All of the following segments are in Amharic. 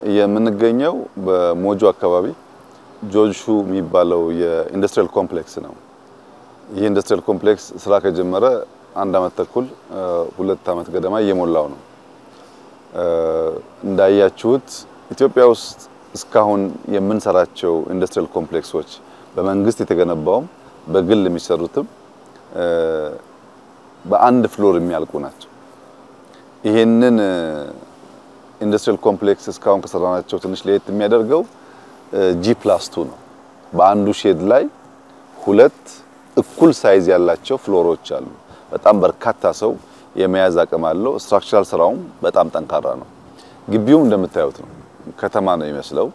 የምንገኘው በሞጆ አካባቢ ጆንሹ የሚባለው የኢንዱስትሪያል ኮምፕሌክስ ነው። ይህ ኢንዱስትሪያል ኮምፕሌክስ ስራ ከጀመረ አንድ አመት ተኩል ሁለት አመት ገደማ እየሞላው ነው። እንዳያችሁት ኢትዮጵያ ውስጥ እስካሁን የምንሰራቸው ኢንዱስትሪያል ኮምፕሌክሶች በመንግስት የተገነባውም በግል የሚሰሩትም በአንድ ፍሎር የሚያልቁ ናቸው። ይሄንን ኢንዱስትሪያል ኮምፕሌክስ እስካሁን ከሰራናቸው ትንሽ ለየት የሚያደርገው ጂ ፕላስ ቱ ነው። በአንዱ ሼድ ላይ ሁለት እኩል ሳይዝ ያላቸው ፍሎሮች አሉ። በጣም በርካታ ሰው የመያዝ አቅም አለው። ስትራክቸራል ስራውም በጣም ጠንካራ ነው። ግቢውም እንደምታዩት ነው። ከተማ ነው የሚመስለው።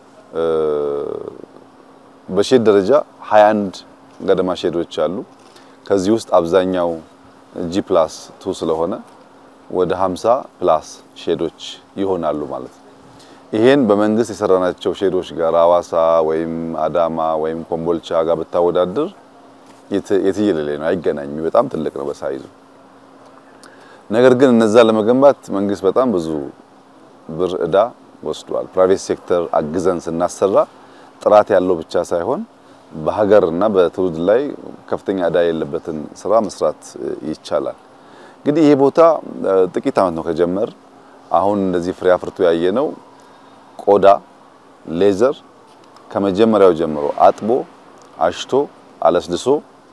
በሼድ ደረጃ 21 ገደማ ሼዶች አሉ። ከዚህ ውስጥ አብዛኛው ጂ ፕላስ ቱ ስለሆነ ወደ 50 ፕላስ ሼዶች ይሆናሉ ማለት ነው። ይሄን በመንግስት የሰራናቸው ሼዶች ጋር አዋሳ ወይም አዳማ ወይም ኮምቦልቻ ጋር ብታወዳድር የትየለሌ ነው፣ አይገናኝም። በጣም ትልቅ ነው በሳይዙ። ነገር ግን እነዛ ለመገንባት መንግስት በጣም ብዙ ብር እዳ ወስዷል። ፕራይቬት ሴክተር አግዘን ስናሰራ ጥራት ያለው ብቻ ሳይሆን በሀገር እና በትውልድ ላይ ከፍተኛ እዳ የሌለበትን ስራ መስራት ይቻላል። እንግዲህ ይሄ ቦታ ጥቂት ዓመት ነው ከጀመር አሁን እንደዚህ ፍሬ አፍርቶ ያየ ነው። ቆዳ ሌዘር ከመጀመሪያው ጀምሮ አጥቦ አሽቶ አለስልሶ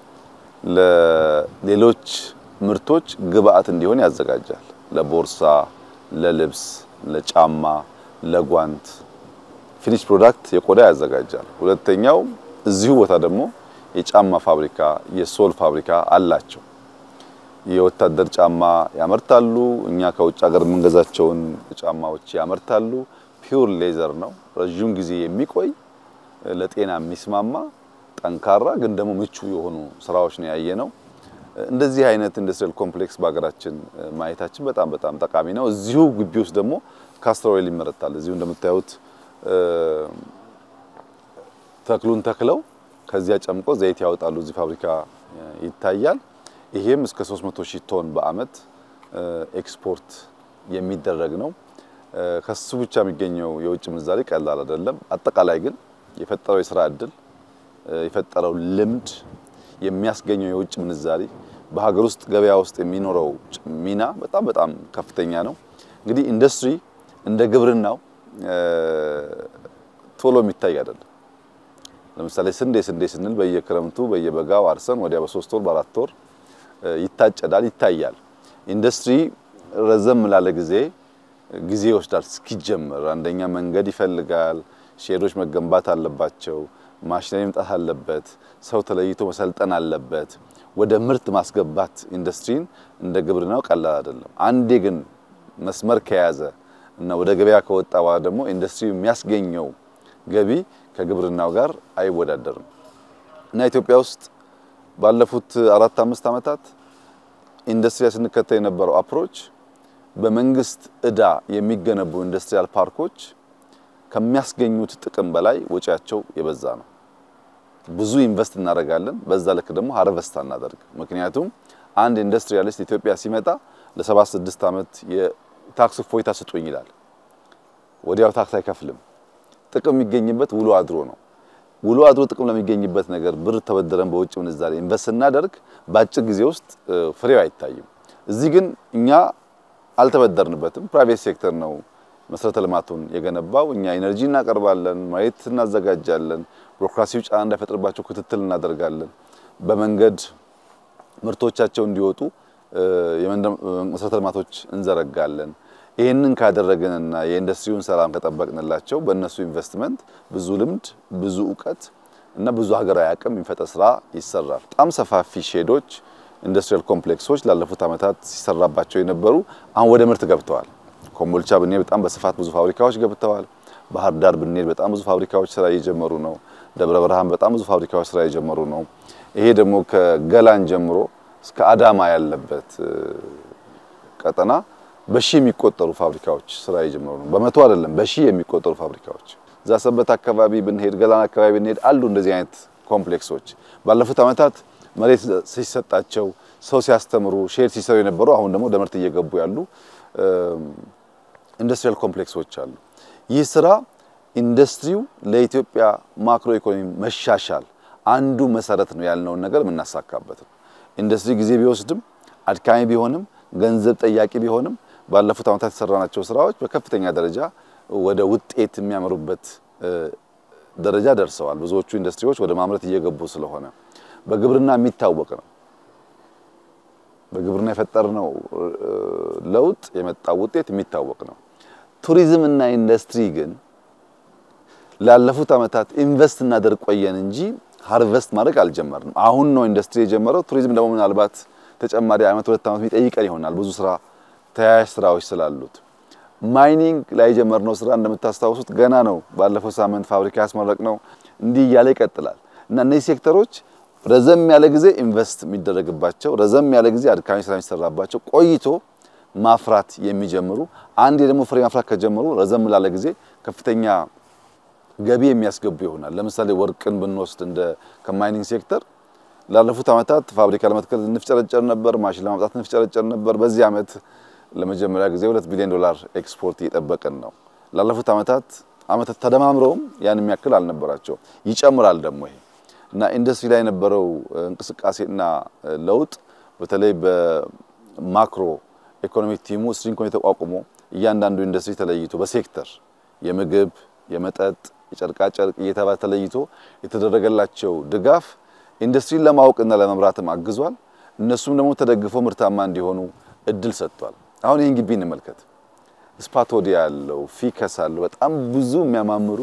ለሌሎች ምርቶች ግብአት እንዲሆን ያዘጋጃል። ለቦርሳ፣ ለልብስ፣ ለጫማ፣ ለጓንት ፊኒሽ ፕሮዳክት የቆዳ ያዘጋጃል። ሁለተኛው እዚሁ ቦታ ደግሞ የጫማ ፋብሪካ የሶል ፋብሪካ አላቸው። የወታደር ጫማ ያመርታሉ። እኛ ከውጭ ሀገር የምንገዛቸውን ጫማዎች ያመርታሉ። ፒውር ሌዘር ነው። ረዥም ጊዜ የሚቆይ ለጤና የሚስማማ ጠንካራ ግን ደግሞ ምቹ የሆኑ ስራዎች ነው ያየ ነው። እንደዚህ አይነት ኢንዱስትሪያል ኮምፕሌክስ በሀገራችን ማየታችን በጣም በጣም ጠቃሚ ነው። እዚሁ ግቢ ውስጥ ደግሞ ካስተር ኦይል ይመረታል። እዚሁ እንደምታዩት ተክሉን ተክለው ከዚያ ጨምቆ ዘይት ያወጣሉ። እዚህ ፋብሪካ ይታያል። ይሄም እስከ 300 ሺህ ቶን በአመት ኤክስፖርት የሚደረግ ነው። ከሱ ብቻ የሚገኘው የውጭ ምንዛሬ ቀላል አይደለም። አጠቃላይ ግን የፈጠረው የስራ እድል የፈጠረው ልምድ የሚያስገኘው የውጭ ምንዛሪ በሀገር ውስጥ ገበያ ውስጥ የሚኖረው ሚና በጣም በጣም ከፍተኛ ነው። እንግዲህ ኢንዱስትሪ እንደ ግብርናው ቶሎ የሚታይ አይደለም። ለምሳሌ ስንዴ ስንዴ ስንል በየክረምቱ በየበጋው አርሰን ወዲያ በሶስት ወር በአራት ወር ይታጨዳል፣ ይታያል። ኢንዱስትሪ ረዘም ላለ ጊዜ ጊዜ ይወስዳል እስኪጀምር። አንደኛ መንገድ ይፈልጋል፣ ሼዶች መገንባት አለባቸው፣ ማሽነሪ መምጣት አለበት፣ ሰው ተለይቶ መሰልጠን አለበት። ወደ ምርት ማስገባት ኢንዱስትሪን እንደ ግብርናው ቀላል አይደለም። አንዴ ግን መስመር ከያዘ እና ወደ ገበያ ከወጣ በኋላ ደግሞ ኢንዱስትሪ የሚያስገኘው ገቢ ከግብርናው ጋር አይወዳደርም እና ኢትዮጵያ ውስጥ ባለፉት አራት አምስት ዓመታት ኢንዱስትሪ ስንከተል የነበረው አፕሮች በመንግስት እዳ የሚገነቡ ኢንዱስትሪያል ፓርኮች ከሚያስገኙት ጥቅም በላይ ወጪያቸው የበዛ ነው። ብዙ ኢንቨስት እናደርጋለን፣ በዛ ልክ ደግሞ ሃርቨስት አናደርግ። ምክንያቱም አንድ ኢንዱስትሪያሊስት ኢትዮጵያ ሲመጣ ለሰባት ስድስት ዓመት የታክስ እፎይታ ስጡኝ ይላል። ወዲያው ታክስ አይከፍልም። ጥቅም የሚገኝበት ውሎ አድሮ ነው። ውሎ አድሮ ጥቅም ለሚገኝበት ነገር ብር ተበደረን በውጭ ምንዛሬ ኢንቨስት ስናደርግ በአጭር ጊዜ ውስጥ ፍሬው አይታይም። እዚህ ግን እኛ አልተበደርንበትም። ፕራይቬት ሴክተር ነው መሰረተ ልማቱን የገነባው። እኛ ኢነርጂ እናቀርባለን፣ መሬት እናዘጋጃለን፣ ቢሮክራሲው ጫና እንዳይፈጥርባቸው ክትትል እናደርጋለን። በመንገድ ምርቶቻቸው እንዲወጡ መሰረተ ልማቶች እንዘረጋለን። ይህንን ካደረግንና የኢንዱስትሪውን ሰላም ከጠበቅንላቸው በእነሱ ኢንቨስትመንት ብዙ ልምድ፣ ብዙ እውቀት እና ብዙ ሀገራዊ አቅም የሚፈጠር ስራ ይሰራል። በጣም ሰፋፊ ሼዶች፣ ኢንዱስትሪያል ኮምፕሌክሶች ላለፉት ዓመታት ሲሰራባቸው የነበሩ አሁን ወደ ምርት ገብተዋል። ኮምቦልቻ ብንሄድ በጣም በስፋት ብዙ ፋብሪካዎች ገብተዋል። ባህር ዳር ብንሄድ በጣም ብዙ ፋብሪካዎች ስራ እየጀመሩ ነው። ደብረ ብርሃን በጣም ብዙ ፋብሪካዎች ስራ እየጀመሩ ነው። ይሄ ደግሞ ከገላን ጀምሮ እስከ አዳማ ያለበት ቀጠና በሺ የሚቆጠሩ ፋብሪካዎች ስራ እየጀመሩ ነው። በመቶ አይደለም በሺ የሚቆጠሩ ፋብሪካዎች እዛ ሰበት አካባቢ ብንሄድ፣ ገላን አካባቢ ብንሄድ አሉ እንደዚህ አይነት ኮምፕሌክሶች ባለፉት ዓመታት መሬት ሲሰጣቸው ሰው ሲያስተምሩ ሼድ ሲሰሩ የነበሩ አሁን ደግሞ ወደ ምርት እየገቡ ያሉ ኢንዱስትሪያል ኮምፕሌክሶች አሉ። ይህ ስራ ኢንዱስትሪው ለኢትዮጵያ ማክሮ ኢኮኖሚ መሻሻል አንዱ መሰረት ነው ያልነውን ነገር የምናሳካበት ነው። ኢንዱስትሪ ጊዜ ቢወስድም አድካሚ ቢሆንም ገንዘብ ጠያቂ ቢሆንም ባለፉት ዓመታት የሰራናቸው ስራዎች በከፍተኛ ደረጃ ወደ ውጤት የሚያመሩበት ደረጃ ደርሰዋል። ብዙዎቹ ኢንዱስትሪዎች ወደ ማምረት እየገቡ ስለሆነ በግብርና የሚታወቅ ነው። በግብርና የፈጠርነው ለውጥ የመጣው ውጤት የሚታወቅ ነው። ቱሪዝም እና ኢንዱስትሪ ግን ላለፉት ዓመታት ኢንቨስት እናደርግ ቆየን እንጂ ሃርቨስት ማድረግ አልጀመርንም። አሁን ነው ኢንዱስትሪ የጀመረው። ቱሪዝም ደግሞ ምናልባት ተጨማሪ ዓመት ሁለት ዓመት የሚጠይቀን ይሆናል ብዙ ስራ ተያያዥ ስራዎች ስላሉት። ማይኒንግ ላይ የጀመርነው ስራ እንደምታስታውሱት ገና ነው። ባለፈው ሳምንት ፋብሪካ ያስመረቅ ነው። እንዲህ እያለ ይቀጥላል እና እነዚህ ሴክተሮች ረዘም ያለ ጊዜ ኢንቨስት የሚደረግባቸው ረዘም ያለ ጊዜ አድካሚ ስራ የሚሰራባቸው ቆይቶ ማፍራት የሚጀምሩ አንዴ ደግሞ ፍሬ ማፍራት ከጀመሩ ረዘም ላለ ጊዜ ከፍተኛ ገቢ የሚያስገቡ ይሆናል። ለምሳሌ ወርቅን ብንወስድ እንደ ከማይኒንግ ሴክተር ላለፉት ዓመታት ፋብሪካ ለመትከል እንፍጨረጨር ነበር፣ ማሽን ለማምጣት እንፍጨረጨር ነበር። በዚህ ዓመት ለመጀመሪያ ጊዜ ሁለት ቢሊዮን ዶላር ኤክስፖርት እየጠበቅን ነው። ላለፉት ዓመታት ዓመታት ተደማምረውም ያን የሚያክል አልነበራቸውም። ይጨምራል ደግሞ ይሄ እና ኢንዱስትሪ ላይ የነበረው እንቅስቃሴና ለውጥ በተለይ በማክሮ ኢኮኖሚክ ቲሙ ስትሪንግ ኮሚቴ ተቋቁሞ እያንዳንዱ ኢንዱስትሪ ተለይቶ በሴክተር የምግብ፣ የመጠጥ፣ የጨርቃጨርቅ እየተባለ ተለይቶ የተደረገላቸው ድጋፍ ኢንዱስትሪን ለማወቅና ለመምራትም አግዟል። እነሱም ደግሞ ተደግፈው ምርታማ እንዲሆኑ እድል ሰጥቷል። አሁን ይህን ግቢ እንመልከት። ስፓቶዲያ አለው፣ ፊከስ አለው፣ በጣም ብዙ የሚያማምሩ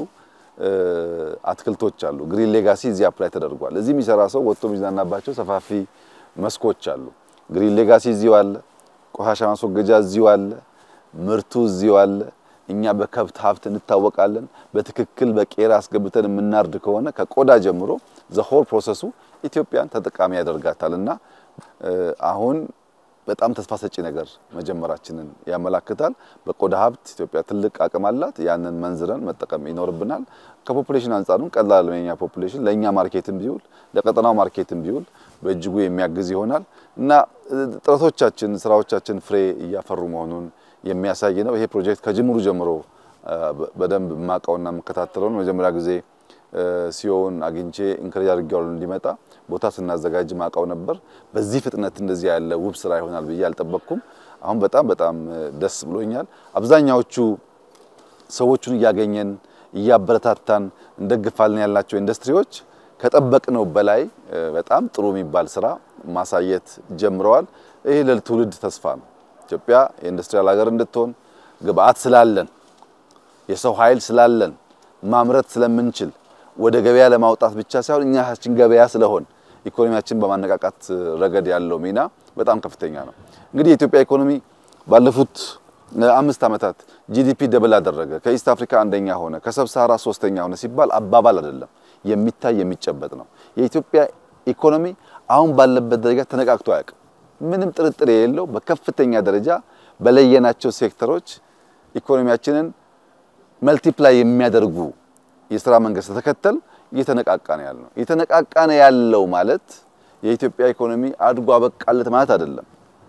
አትክልቶች አሉ። ግሪን ሌጋሲ እዚህ አፕላይ ተደርጓል። እዚህ የሚሰራ ሰው ወጥቶ የሚዝናናባቸው ሰፋፊ መስኮች አሉ። ግሪን ሌጋሲ እዚሁ አለ። ቆሻሻ ማስወገጃ እዚሁ አለ። ምርቱ እዚሁ አለ። እኛ በከብት ሀብት እንታወቃለን። በትክክል በቄራ አስገብተን የምናርድ ከሆነ ከቆዳ ጀምሮ ዘሆል ፕሮሰሱ ኢትዮጵያን ተጠቃሚ ያደርጋታል እና አሁን በጣም ተስፋ ሰጪ ነገር መጀመራችንን ያመላክታል። በቆዳ ሀብት ኢትዮጵያ ትልቅ አቅም አላት። ያንን መንዝረን መጠቀም ይኖርብናል። ከፖፑሌሽን አንጻርም ቀላል የኛ ፖፑሌሽን ለእኛ ማርኬትም ቢውል ለቀጠናው ማርኬትም ቢውል በእጅጉ የሚያግዝ ይሆናል እና ጥረቶቻችን፣ ስራዎቻችን ፍሬ እያፈሩ መሆኑን የሚያሳይ ነው። ይሄ ፕሮጀክት ከጅምሩ ጀምሮ በደንብ የማውቀውና የምከታተለው ነው። መጀመሪያ ጊዜ ሲዮን አግኝቼ እንክሬጅ አድርጌዋለሁ እንዲመጣ ቦታ ስናዘጋጅ ማውቀው ነበር። በዚህ ፍጥነት እንደዚህ ያለ ውብ ስራ ይሆናል ብዬ አልጠበቅኩም። አሁን በጣም በጣም ደስ ብሎኛል። አብዛኛዎቹ ሰዎቹን እያገኘን እያበረታታን እንደግፋለን ያልናቸው ኢንዱስትሪዎች ከጠበቅነው በላይ በጣም ጥሩ የሚባል ስራ ማሳየት ጀምረዋል። ይሄ ለትውልድ ተስፋ ነው። ኢትዮጵያ የኢንዱስትሪያል ሀገር እንድትሆን ግብአት ስላለን የሰው ኃይል ስላለን ማምረት ስለምንችል ወደ ገበያ ለማውጣት ብቻ ሳይሆን እኛ ራሳችን ገበያ ስለሆን ኢኮኖሚያችን በማነቃቃት ረገድ ያለው ሚና በጣም ከፍተኛ ነው። እንግዲህ የኢትዮጵያ ኢኮኖሚ ባለፉት አምስት ዓመታት ጂዲፒ ደብል አደረገ፣ ከኢስት አፍሪካ አንደኛ ሆነ፣ ከሰብሳራ ሶስተኛ ሆነ ሲባል አባባል አይደለም፣ የሚታይ የሚጨበጥ ነው። የኢትዮጵያ ኢኮኖሚ አሁን ባለበት ደረጃ ተነቃቅቶ አያውቅም። ምንም ጥርጥር የሌለው በከፍተኛ ደረጃ በለየናቸው ሴክተሮች ኢኮኖሚያችንን መልቲፕላይ የሚያደርጉ የስራ መንገድ ተከተል እየተነቃቃ ነው ያለው። እየተነቃቃ ነው ያለው ማለት የኢትዮጵያ ኢኮኖሚ አድጎ አበቃለት ማለት አይደለም።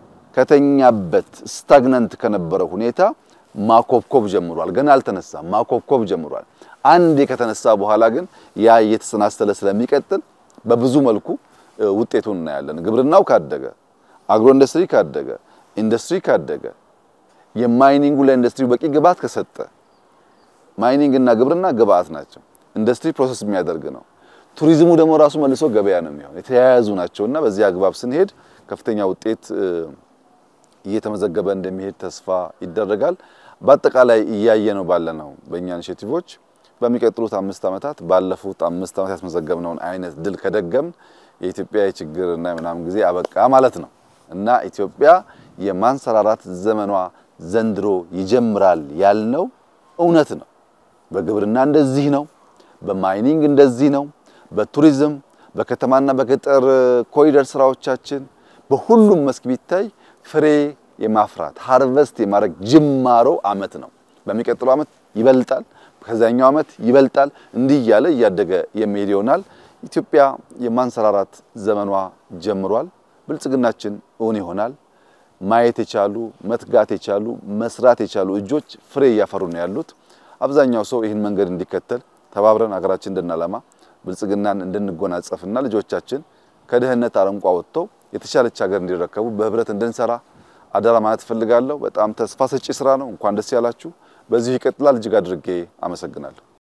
ከተኛበት ስታግናንት ከነበረው ሁኔታ ማኮብኮብ ጀምሯል። ገና አልተነሳም፣ ማኮብኮብ ጀምሯል። አንዴ ከተነሳ በኋላ ግን ያ እየተሰናሰለ ስለሚቀጥል በብዙ መልኩ ውጤቱን እናያለን። ግብርናው ካደገ፣ አግሮ ኢንዱስትሪ ካደገ፣ ኢንዱስትሪ ካደገ፣ የማይኒንጉ ለኢንዱስትሪ በቂ ግብዓት ከሰጠ ማይኒንግ እና ግብርና ግብአት ናቸው። ኢንዱስትሪ ፕሮሰስ የሚያደርግ ነው። ቱሪዝሙ ደግሞ ራሱ መልሶ ገበያ ነው የሚሆን የተያያዙ ናቸውና በዚህ አግባብ ስንሄድ ከፍተኛ ውጤት እየተመዘገበ እንደሚሄድ ተስፋ ይደረጋል። በአጠቃላይ እያየ ነው ባለ ነው በእኛ ኢኒሼቲቮች በሚቀጥሉት አምስት ዓመታት ባለፉት አምስት ዓመታት ያስመዘገብነውን አይነት ድል ከደገም የኢትዮጵያ የችግር እና የምናምን ጊዜ አበቃ ማለት ነው እና ኢትዮጵያ የማንሰራራት ዘመኗ ዘንድሮ ይጀምራል ያልነው እውነት ነው። በግብርና እንደዚህ ነው። በማይኒንግ እንደዚህ ነው። በቱሪዝም በከተማና በገጠር ኮሪደር ስራዎቻችን በሁሉም መስክ ቢታይ ፍሬ የማፍራት ሃርቨስት የማድረግ ጅማሮ አመት ነው። በሚቀጥለው አመት ይበልጣል፣ ከዛኛው አመት ይበልጣል። እንዲህ እያለ እያደገ የሚሄድ ይሆናል። ኢትዮጵያ የማንሰራራት ዘመኗ ጀምሯል። ብልጽግናችን እውን ይሆናል። ማየት የቻሉ መትጋት የቻሉ መስራት የቻሉ እጆች ፍሬ እያፈሩ ነው ያሉት። አብዛኛው ሰው ይህን መንገድ እንዲከተል ተባብረን ሀገራችን እንድናለማ ብልጽግናን እንድንጎናጸፍና ልጆቻችን ከድህነት አረንቋ ወጥተው የተሻለች ሀገር እንዲረከቡ በህብረት እንድንሰራ አደራ ማለት እፈልጋለሁ። በጣም ተስፋ ሰጪ ስራ ነው። እንኳን ደስ ያላችሁ። በዚሁ ይቀጥላል። እጅግ አድርጌ አመሰግናለሁ።